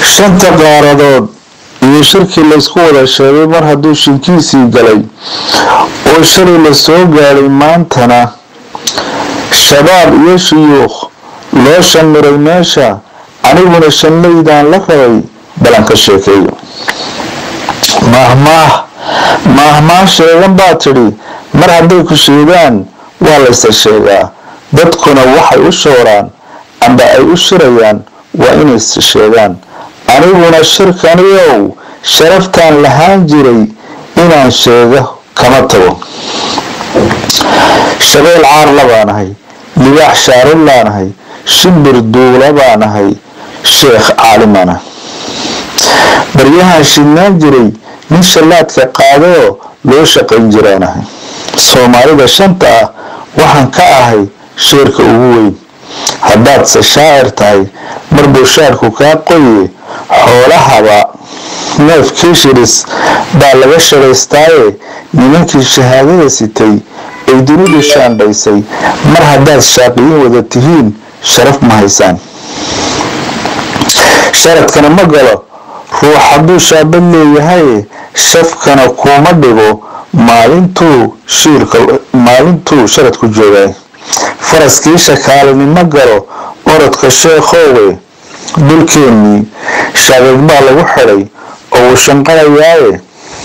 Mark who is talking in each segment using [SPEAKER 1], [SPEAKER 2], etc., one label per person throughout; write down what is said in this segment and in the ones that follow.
[SPEAKER 1] shanta qaaradood iyo shirkii laysku wada sheegay mar hadduu shinkiisii galay oo shalay la soo gaadhay maantana shabaab iyo shuyuukh loo shamiray meesha aniguna shanlaydaan la rabay balan ka sheekeeyo maahmaah maahmaah sheegan baa tidhi mar hadday ku sheegaan waa laysa sheegaa dadkuna waxay u shooraan amba ay u shirayaan waa inay sheegaan aniguna shirkaniyow sharaftaan lahaan jiray inaan sheego kama tago shabeel caarla baanahay libaax shaarillaanahay shimbir duula baanahay sheekh caalimana baryahaan shidnaan jiray nin shallaadka qaadoo loo shaqayn jiraanahay soomaalida shanta ah waxaan ka ahay sheerka ugu weyn haddaadse shaacir tahay mar bushaarku kaa qoye xoolahaba neef kiishiris baa laga shaqaystaaye nimankii shahaadada sitay ay dunidu shaandhaysay mar haddaad shaaqiyin wada tihiin sharaf ma haysaan sharadkana ma galo ruux hadduu shaabad leeyahaye shafkana kuuma dhigo maalintuu maalintuu sharadku joogay faraskii shakaalinimo galo orodka sheekhoowe dulkeennii shabeeg baa lagu xidhay oo uu shanqanayaaye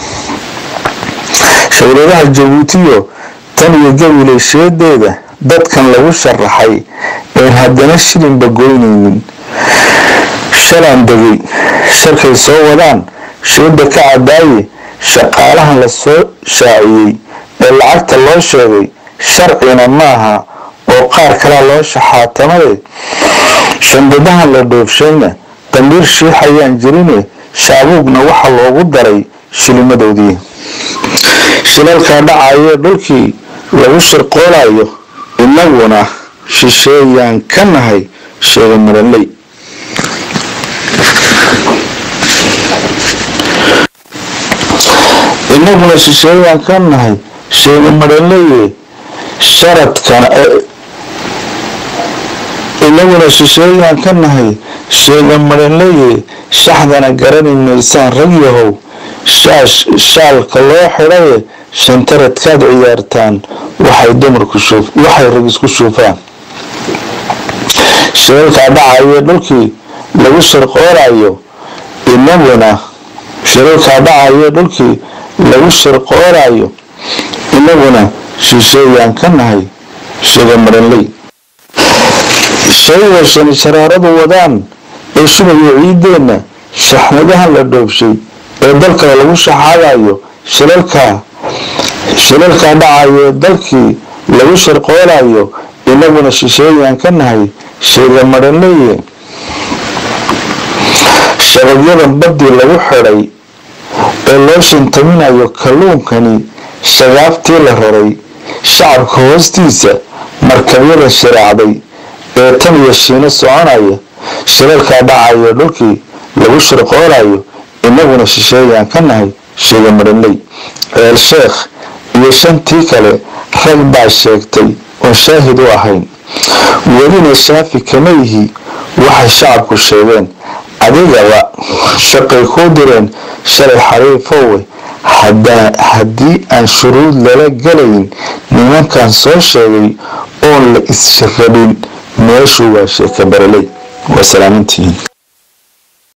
[SPEAKER 1] shawladaha jabuutiyo tan iyo gabileysheedeeda dadkan lagu sharaxay een haddana shilinba goynaynin shalaan degay sharkay soo wadaan shooda ka cadaaye shaqaalahan la soo shaaciyey ee lacagta loo sheegay sharcina maaha oo qaar kalea loo shaxaatamade shandadahan la dhoofshayna dambiir shiixayaan jirine shaabuugna waxa loogu daray shilimadoodii shilalkaa dhacayee dhulkii lagu shirqoolayo inaguna shisheeyaan ka nahay sheega maranley inaguna shisheeyaan ka nahay sheega maranleye sharadkana inaguna shisheeyaan ka nahay sheega maranleye shaxdana garani maysaan rag yahow shaalka loo xidhaye shantaradkaad ciyaartaan waxay dumarku waxay rag isku shuufaan shiralkaa dhacayee dhulkii lagu shirqoolayo inaguna shiralkaa dhacayee dhulkii lagu shirqoolayo inaguna shisheeyaan ka nahay sheega maranley shayga shani sharaaradu wadaan ee shubayo ciideenna shaxnadahan la dhoobshay ee dalka lagu shaxaadayo shilalkaa shilalkaa dhacayee dalkii lagu shirqoolayo inaguna shisheeyaan ka nahay sheega maranleye shabagyadan baddii lagu xidhay ee loo shintaminayo kalluunkani shagaaftii la raray shacabka hoostiisa markabyada shiraacday ee tan iyo shiino soconaya shilalkaa dhacaya dhulkii lagu shirqoolayo inaguna shisheeyaan ka nahay sheega maranley ceel sheekh iyo shantii kale rag baa sheegtay oon shaahid u ahayn welina shaafi kama yihi waxay shacabku sheegeen adigaba shaqay kuu direen shalay xariifowe haddii aan shuruud lala galayn nimankan soo sheegay oon la is rabin meeshu waa sheeka baraley waa salaamintihiin